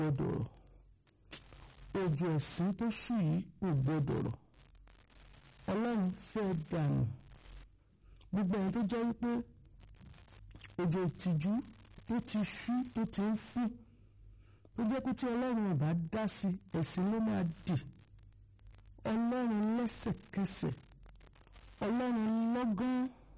gbọ́dọ̀ rọ̀ òjò ẹ̀sìn tó ṣù yìí ò gbọ́dọ̀ rọ̀ ọlọ́run fẹ́ dànù gbogbo ẹni tó jẹ́ wípé òjò ìtìjú tó ti ṣú tó ti ń fún tó jẹ́ pé tí ọlọ́run ò bá dá sí ẹ̀sìn ló máa dì ọlọ́run lẹ́sẹ̀kẹsẹ̀ ọlọ́run lọ́gán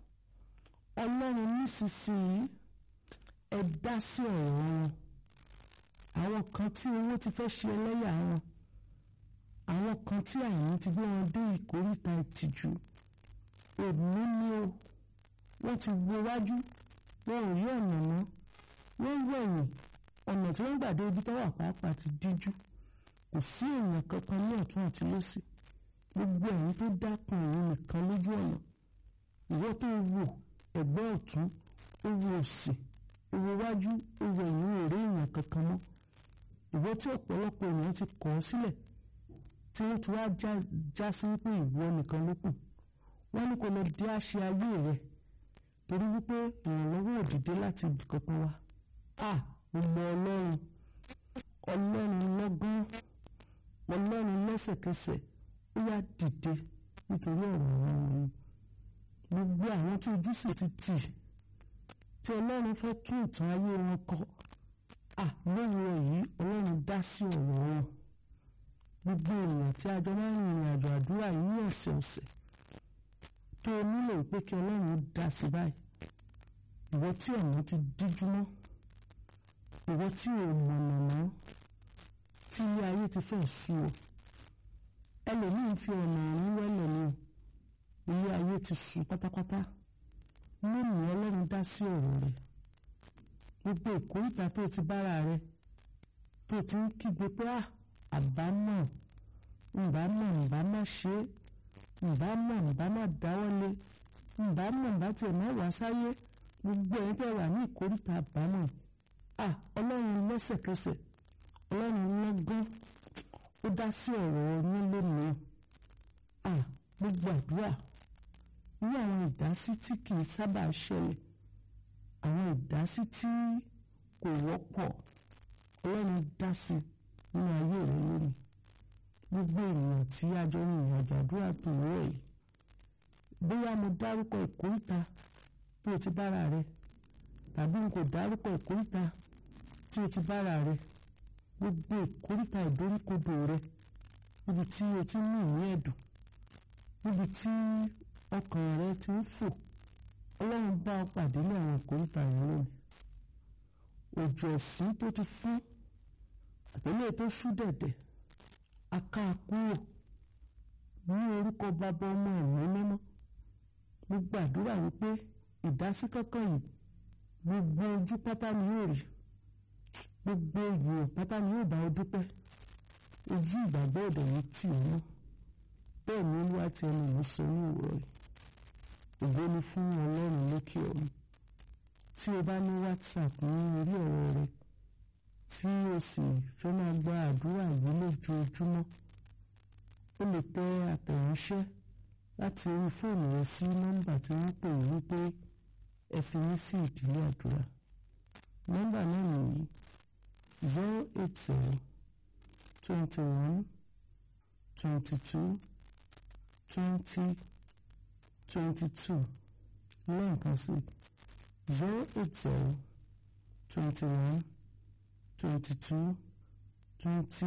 ọlọ́run nísinsìnyí ẹ dá sí ọ̀rọ̀ wọn àwọn kan tí owó ti fẹ́ ṣe ẹlẹ́yà wọn àwọn kan tí àìní ti gbé wọn dé ìkóríta ìtìjú òní ni o wọ́n ti wo wájú wọn ò rí ọ̀nà mọ́ wọ́n wẹ̀yìn ọ̀nà tí wọ́n gbà dé ibi tọ́wọ́ pàápàá ti díjú kò sí èèyàn kankan ní ọ̀tún àti lósì gbogbo ẹ̀yin tó dákun ẹ̀yin nìkan lójú ọ̀nà ìwọ tó wò ẹ̀gbẹ́ ọ̀tún ó wo òsì ó wo wájú ó wo ẹ̀yìn ò rí èèyàn kankan mọ́ ìwọ tí ọ̀pọ̀lọpọ̀ èèyàn ti kọ̀ ọ́ sílẹ̀ tí wọ́n ti wá já sí wípé ìwọ nìkan ló kù wọ́n ní kó lọ dé àṣẹ ayé rẹ̀ torí wípé ìrànlọ́wọ́ òdìdé láti ibì kankan wá à mo mọ ọlọ́run ọlọ́run lọ́gán ọlọ́run lẹ́sẹ̀kẹsẹ̀ ó yá dìde nítorí ọ̀rọ̀ àwọn wọ̀nyí gbogbo àwọn tí ojú sì ti tì tí ọlọ́run fẹ́ tún ìtàn ayé wọn kọ à lówùrọ̀ yìí ọlọ́run dá sí ọ̀rọ̀ wọn gbogbo ènìyàn tí a jọ máa ń rìnrìn àjò àdúrà yìí ní ọ̀sẹ̀ọ̀sẹ̀ tó o nílò pé kí ọlọ́run dá sí báyìí ìwọ tí ọ̀nà ti díjú mọ́ ìwọ tí ò mọ̀nà mọ́ tí ilé ayé ti fẹ́ sú ọ ẹlòmíín fi ọ̀nà ọ̀run wẹ́lẹ̀ ni ilé ayé ti sú pátápátá lónìí ọlọ́run dá sí ọ̀rọ̀ rẹ̀ gbogbo ìkórìtà tó ti bára rẹ̀ tó ti ń kígbe pé à àbámọ̀ ǹbámọ̀ ǹbá má ṣe é ǹbámọ̀ ǹbá má dáwọ́lé ǹbámọ̀ ǹbá tiẹ̀ má wá sáyé gbogbo ẹ̀yin tẹ́ wà ní ìkórìtà àbámọ̀ à ọlọ́run lẹ́sẹ̀kẹsẹ̀ ọlọ́run lọ́gán ó dá sí ọ̀rọ̀ yín lónìí à gbogbo àdúrà ní àwọn ìdásí tí kì í sábà ṣẹlẹ̀ àwọn ìdásí tí kò wọ́pọ̀ ọlọ́run dá sí nínú ayé rẹ lónìí gbogbo ènìyàn tí a jọ ní ìrìnàjò àdúrà tó wọ́ yìí bóyá mo dárúkọ ìkóríta tí o ti bára rẹ tàbí n kò dárúkọ ìkóríta tí o ti bára rẹ gbogbo ìkóríta ìdóríkodò rẹ níbi tí o ti ní ìní ẹ̀dùn níbi tí ọkàn rẹ ti ń fò ọlọ́run bá ọ pàdé ní àwọn ìkóríta yẹn lónìí òjò ẹ̀sìn tó ti fún àtẹlẹ́ tó ṣú dẹ̀dẹ̀ aká kúrò ní orúkọ bàbá ọmọ ẹ̀mí mímọ́ mo gbàdúrà wípé ìdásí kankan yìí gbogbo ojú pátá ni yóò rí gbogbo ènìyàn pátá ni yóò bá ọ dúpẹ́ ojú ìgbàgbọ́ ọ̀dọ̀ yìí tì í mọ́ bẹ́ẹ̀ ni olúwa ti ẹnu mi sọ ní òwúrọ̀ yìí ògo ni fún ọlọ́run lókè ọ̀run tí o bá ní whatsapp ní orí ọ̀rọ̀ rẹ tí o sì fẹ́ máa gba àdúrà yìí lójoojúmọ́ o lè tẹ àtẹ̀ránṣẹ́ láti orí fóònù rẹ sí nọ́mbà tí wọ́n pè é wípé ẹ fi mí sí ìdílé àdúrà nọ́mbà náà nìyí zero eight zero twenty one twenty two twenty twenty two lẹ́ẹ̀kan sí zero eight zero twenty one twenty two twenty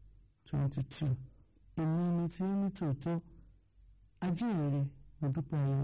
twenty two èmi ni tí ní tòótọ́ ajínrere mo dúpẹ́ ayọ̀.